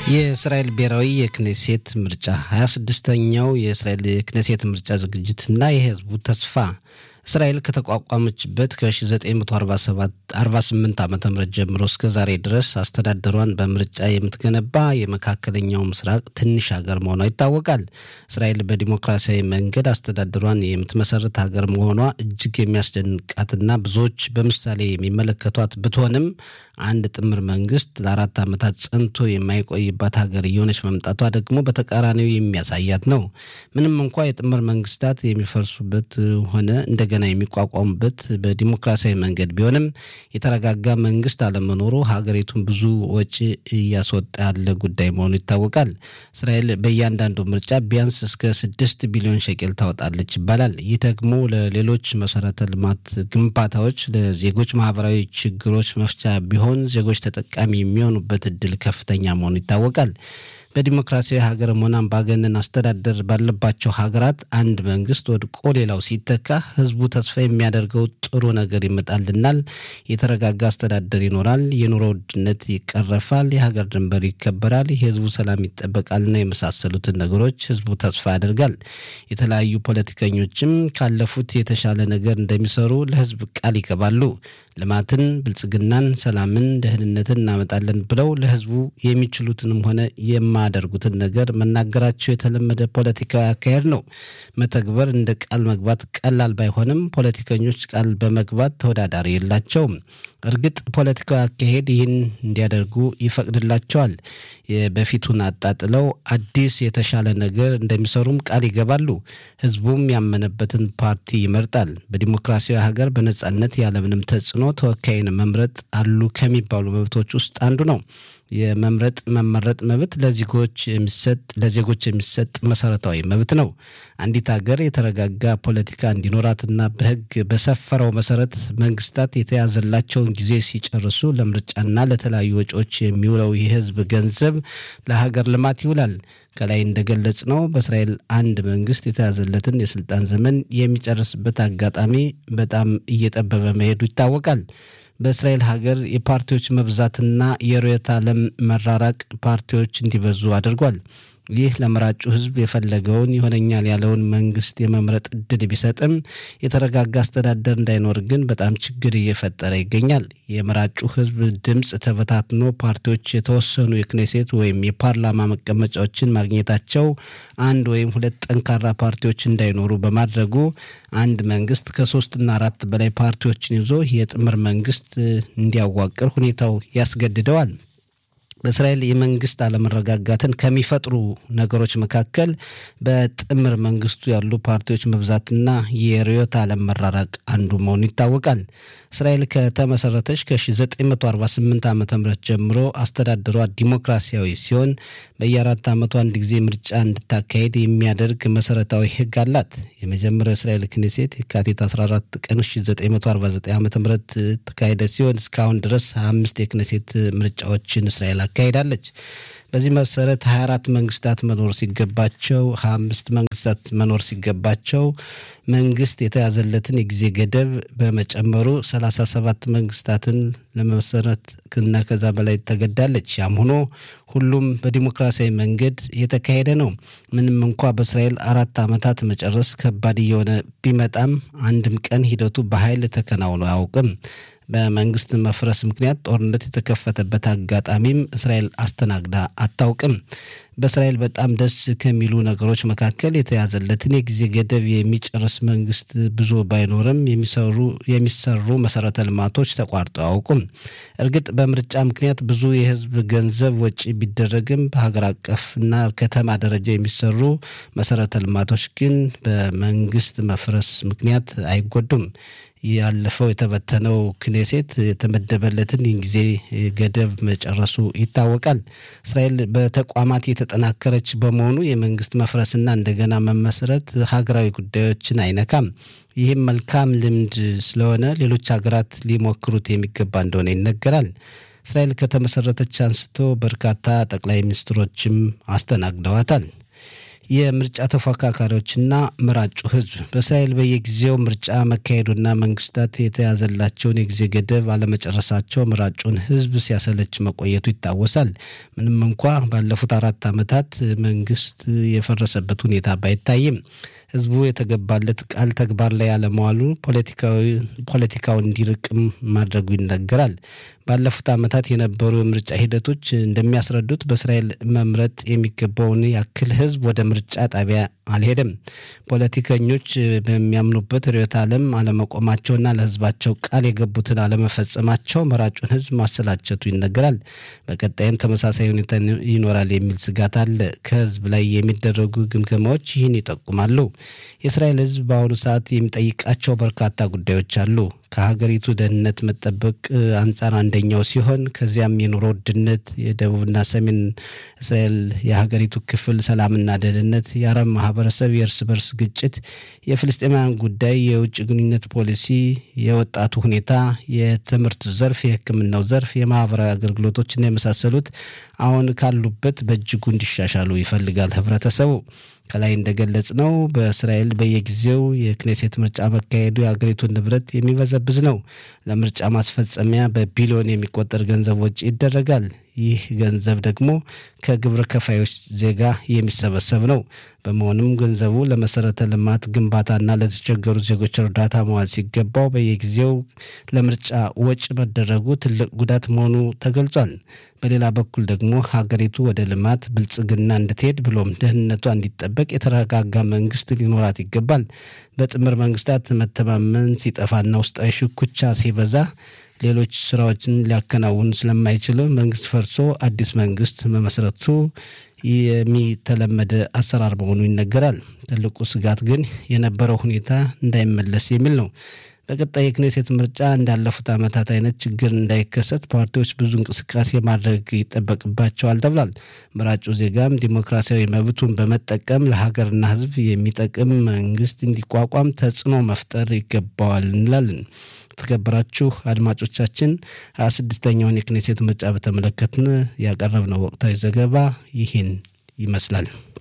የእስራኤል ብሔራዊ የክኔሴት ምርጫ 26ኛው የእስራኤል የክኔሴት ምርጫ ዝግጅትና የህዝቡ ተስፋ እስራኤል ከተቋቋመችበት ከ1948 ዓ ም ጀምሮ እስከ ዛሬ ድረስ አስተዳደሯን በምርጫ የምትገነባ የመካከለኛው ምስራቅ ትንሽ ሀገር መሆኗ ይታወቃል። እስራኤል በዲሞክራሲያዊ መንገድ አስተዳደሯን የምትመሰርት ሀገር መሆኗ እጅግ የሚያስደንቃትና ብዙዎች በምሳሌ የሚመለከቷት ብትሆንም አንድ ጥምር መንግስት ለአራት ዓመታት ጸንቶ የማይቆይባት ሀገር እየሆነች መምጣቷ ደግሞ በተቃራኒው የሚያሳያት ነው። ምንም እንኳ የጥምር መንግስታት የሚፈርሱበት ሆነ እንደገና የሚቋቋሙበት በዲሞክራሲያዊ መንገድ ቢሆንም የተረጋጋ መንግስት አለመኖሩ ሀገሪቱን ብዙ ወጪ እያስወጣ ያለ ጉዳይ መሆኑ ይታወቃል። እስራኤል በእያንዳንዱ ምርጫ ቢያንስ እስከ ስድስት ቢሊዮን ሸቄል ታወጣለች ይባላል። ይህ ደግሞ ለሌሎች መሰረተ ልማት ግንባታዎች፣ ለዜጎች ማህበራዊ ችግሮች መፍቻ ቢሆን ዜጎች ተጠቃሚ የሚሆኑበት እድል ከፍተኛ መሆኑ ይታወቃል። በዲሞክራሲያዊ ሀገርም ሆነ አምባገነን አስተዳደር ባለባቸው ሀገራት አንድ መንግስት ወድቆ ሌላው ሲተካ ህዝቡ ተስፋ የሚያደርገው ጥሩ ነገር ይመጣልናል፣ የተረጋጋ አስተዳደር ይኖራል፣ የኑሮ ውድነት ይቀረፋል፣ የሀገር ድንበር ይከበራል፣ የህዝቡ ሰላም ይጠበቃልና የመሳሰሉትን ነገሮች ህዝቡ ተስፋ ያደርጋል። የተለያዩ ፖለቲከኞችም ካለፉት የተሻለ ነገር እንደሚሰሩ ለህዝብ ቃል ይገባሉ። ልማትን፣ ብልጽግናን፣ ሰላምን፣ ደህንነትን እናመጣለን ብለው ለህዝቡ የሚችሉትንም ሆነ የማያደርጉትን ነገር መናገራቸው የተለመደ ፖለቲካዊ አካሄድ ነው። መተግበር እንደ ቃል መግባት ቀላል ባይሆንም ፖለቲከኞች ቃል በመግባት ተወዳዳሪ የላቸውም። እርግጥ ፖለቲካዊ አካሄድ ይህን እንዲያደርጉ ይፈቅድላቸዋል። በፊቱን አጣጥለው አዲስ የተሻለ ነገር እንደሚሰሩም ቃል ይገባሉ። ህዝቡም ያመነበትን ፓርቲ ይመርጣል። በዲሞክራሲያዊ ሀገር በነጻነት ያለምንም ተጽዕኖ ተወካይን መምረጥ አሉ ከሚባሉ መብቶች ውስጥ አንዱ ነው። የመምረጥ መመረጥ መብት ለዜጎች የሚሰጥ ለዜጎች የሚሰጥ መሰረታዊ መብት ነው። አንዲት ሀገር የተረጋጋ ፖለቲካ እንዲኖራትና በህግ በሰፈረው መሰረት መንግስታት የተያዘላቸውን ጊዜ ሲጨርሱ ለምርጫና ለተለያዩ ወጪዎች የሚውለው የህዝብ ገንዘብ ለሀገር ልማት ይውላል። ከላይ እንደገለጽ ነው በእስራኤል አንድ መንግስት የተያዘለትን የስልጣን ዘመን የሚጨርስበት አጋጣሚ በጣም እየጠበበ መሄዱ ይታወቃል። በእስራኤል ሀገር የፓርቲዎች መብዛትና የርዕዮተ ዓለም መራራቅ ፓርቲዎች እንዲበዙ አድርጓል። ይህ ለመራጩ ህዝብ የፈለገውን ይሆነኛል ያለውን መንግስት የመምረጥ እድል ቢሰጥም የተረጋጋ አስተዳደር እንዳይኖር ግን በጣም ችግር እየፈጠረ ይገኛል። የመራጩ ህዝብ ድምፅ ተበታትኖ ፓርቲዎች የተወሰኑ የክኔሴት ወይም የፓርላማ መቀመጫዎችን ማግኘታቸው አንድ ወይም ሁለት ጠንካራ ፓርቲዎች እንዳይኖሩ በማድረጉ አንድ መንግስት ከሶስትና አራት በላይ ፓርቲዎችን ይዞ የጥምር መንግስት እንዲያዋቅር ሁኔታው ያስገድደዋል። በእስራኤል የመንግስት አለመረጋጋትን ከሚፈጥሩ ነገሮች መካከል በጥምር መንግስቱ ያሉ ፓርቲዎች መብዛትና የርዕዮተ ዓለም መራራቅ አንዱ መሆኑ ይታወቃል። እስራኤል ከተመሰረተች ከ1948 ዓ ም ጀምሮ አስተዳደሯ ዲሞክራሲያዊ ሲሆን በየአራት ዓመቱ አንድ ጊዜ ምርጫ እንድታካሄድ የሚያደርግ መሰረታዊ ህግ አላት። የመጀመሪያው እስራኤል ክኔሴት የካቲት 14 ቀን 1949 ዓ ም ተካሄደ ሲሆን እስካሁን ድረስ 25 የክኔሴት ምርጫዎችን እስራኤል አካሄዳለች። በዚህ መሰረት 24 መንግስታት መኖር ሲገባቸው 25 መንግስታት መኖር ሲገባቸው መንግስት የተያዘለትን የጊዜ ገደብ በመጨመሩ 37 መንግስታትን ለመመሰረት እና ከዛ በላይ ተገዳለች። ያም ሆኖ ሁሉም በዲሞክራሲያዊ መንገድ የተካሄደ ነው። ምንም እንኳ በእስራኤል አራት ዓመታት መጨረስ ከባድ እየሆነ ቢመጣም አንድም ቀን ሂደቱ በኃይል ተከናውኖ አያውቅም። በመንግስት መፍረስ ምክንያት ጦርነት የተከፈተበት አጋጣሚም እስራኤል አስተናግዳ አታውቅም። በእስራኤል በጣም ደስ ከሚሉ ነገሮች መካከል የተያዘለትን የጊዜ ገደብ የሚጨርስ መንግስት ብዙ ባይኖርም የሚሰሩ የሚሰሩ መሰረተ ልማቶች ተቋርጠው አያውቁም። እርግጥ በምርጫ ምክንያት ብዙ የህዝብ ገንዘብ ወጪ ቢደረግም በሀገር አቀፍና ከተማ ደረጃ የሚሰሩ መሰረተ ልማቶች ግን በመንግስት መፍረስ ምክንያት አይጎዱም። ያለፈው የተበተነው ክኔሴት የተመደበለትን ጊዜ ገደብ መጨረሱ ይታወቃል። እስራኤል በተቋማት የተጠናከረች በመሆኑ የመንግስት መፍረስና እንደገና መመስረት ሀገራዊ ጉዳዮችን አይነካም። ይህም መልካም ልምድ ስለሆነ ሌሎች ሀገራት ሊሞክሩት የሚገባ እንደሆነ ይነገራል። እስራኤል ከተመሰረተች አንስቶ በርካታ ጠቅላይ ሚኒስትሮችም አስተናግደዋታል። የምርጫ ተፎካካሪዎችና መራጩ ህዝብ በእስራኤል በየጊዜው ምርጫ መካሄዱና መንግስታት የተያዘላቸውን የጊዜ ገደብ አለመጨረሳቸው መራጩን ህዝብ ሲያሰለች መቆየቱ ይታወሳል። ምንም እንኳ ባለፉት አራት ዓመታት መንግስት የፈረሰበት ሁኔታ ባይታይም ህዝቡ የተገባለት ቃል ተግባር ላይ አለመዋሉ ፖለቲካው እንዲርቅም ማድረጉ ይነገራል። ባለፉት ዓመታት የነበሩ የምርጫ ሂደቶች እንደሚያስረዱት በእስራኤል መምረጥ የሚገባውን ያክል ህዝብ ወደ ምርጫ ጣቢያ አልሄደም። ፖለቲከኞች በሚያምኑበት ርዕዮተ ዓለም አለመቆማቸውና ለህዝባቸው ቃል የገቡትን አለመፈጸማቸው መራጩን ህዝብ ማሰላቸቱ ይነገራል። በቀጣይም ተመሳሳይ ሁኔታ ይኖራል የሚል ስጋት አለ። ከህዝብ ላይ የሚደረጉ ግምገማዎች ይህን ይጠቁማሉ። የእስራኤል ህዝብ በአሁኑ ሰዓት የሚጠይቃቸው በርካታ ጉዳዮች አሉ። ከሀገሪቱ ደህንነት መጠበቅ አንጻር አንደኛው ሲሆን ከዚያም የኑሮ ውድነት፣ የደቡብና ሰሜን እስራኤል የሀገሪቱ ክፍል ሰላምና ደህንነት፣ የአረብ ማህበረሰብ የእርስ በርስ ግጭት፣ የፍልስጤማውያን ጉዳይ፣ የውጭ ግንኙነት ፖሊሲ፣ የወጣቱ ሁኔታ፣ የትምህርት ዘርፍ፣ የሕክምናው ዘርፍ፣ የማህበራዊ አገልግሎቶችና የመሳሰሉት አሁን ካሉበት በእጅጉ እንዲሻሻሉ ይፈልጋል ህብረተሰቡ። ከላይ እንደገለጽ ነው በእስራኤል በየጊዜው የክኔሴት ምርጫ መካሄዱ የሀገሪቱን ንብረት የሚበዘብዝ ነው። ለምርጫ ማስፈጸሚያ በቢሊዮን የሚቆጠር ገንዘብ ወጪ ይደረጋል። ይህ ገንዘብ ደግሞ ከግብር ከፋዮች ዜጋ የሚሰበሰብ ነው። በመሆኑም ገንዘቡ ለመሰረተ ልማት ግንባታና ለተቸገሩ ዜጎች እርዳታ መዋል ሲገባው በየጊዜው ለምርጫ ወጪ መደረጉ ትልቅ ጉዳት መሆኑ ተገልጿል። በሌላ በኩል ደግሞ ሀገሪቱ ወደ ልማት ብልጽግና እንድትሄድ ብሎም ደህንነቷ እንዲጠበቅ የተረጋጋ መንግስት ሊኖራት ይገባል። በጥምር መንግስታት መተማመን ሲጠፋና ውስጣዊ ሽኩቻ ሲበዛ ሌሎች ስራዎችን ሊያከናውን ስለማይችል መንግስት ፈርሶ አዲስ መንግስት መመስረቱ የሚተለመደ አሰራር መሆኑ ይነገራል። ትልቁ ስጋት ግን የነበረው ሁኔታ እንዳይመለስ የሚል ነው። በቀጣይ የክኔሴት ምርጫ እንዳለፉት ዓመታት አይነት ችግር እንዳይከሰት ፓርቲዎች ብዙ እንቅስቃሴ ማድረግ ይጠበቅባቸዋል ተብሏል። መራጩ ዜጋም ዲሞክራሲያዊ መብቱን በመጠቀም ለሀገርና ሕዝብ የሚጠቅም መንግስት እንዲቋቋም ተጽዕኖ መፍጠር ይገባዋል እንላለን። የተከበራችሁ አድማጮቻችን ሀያ ስድስተኛውን የክኔሴት ምርጫ በተመለከትን ያቀረብነው ወቅታዊ ዘገባ ይህን ይመስላል።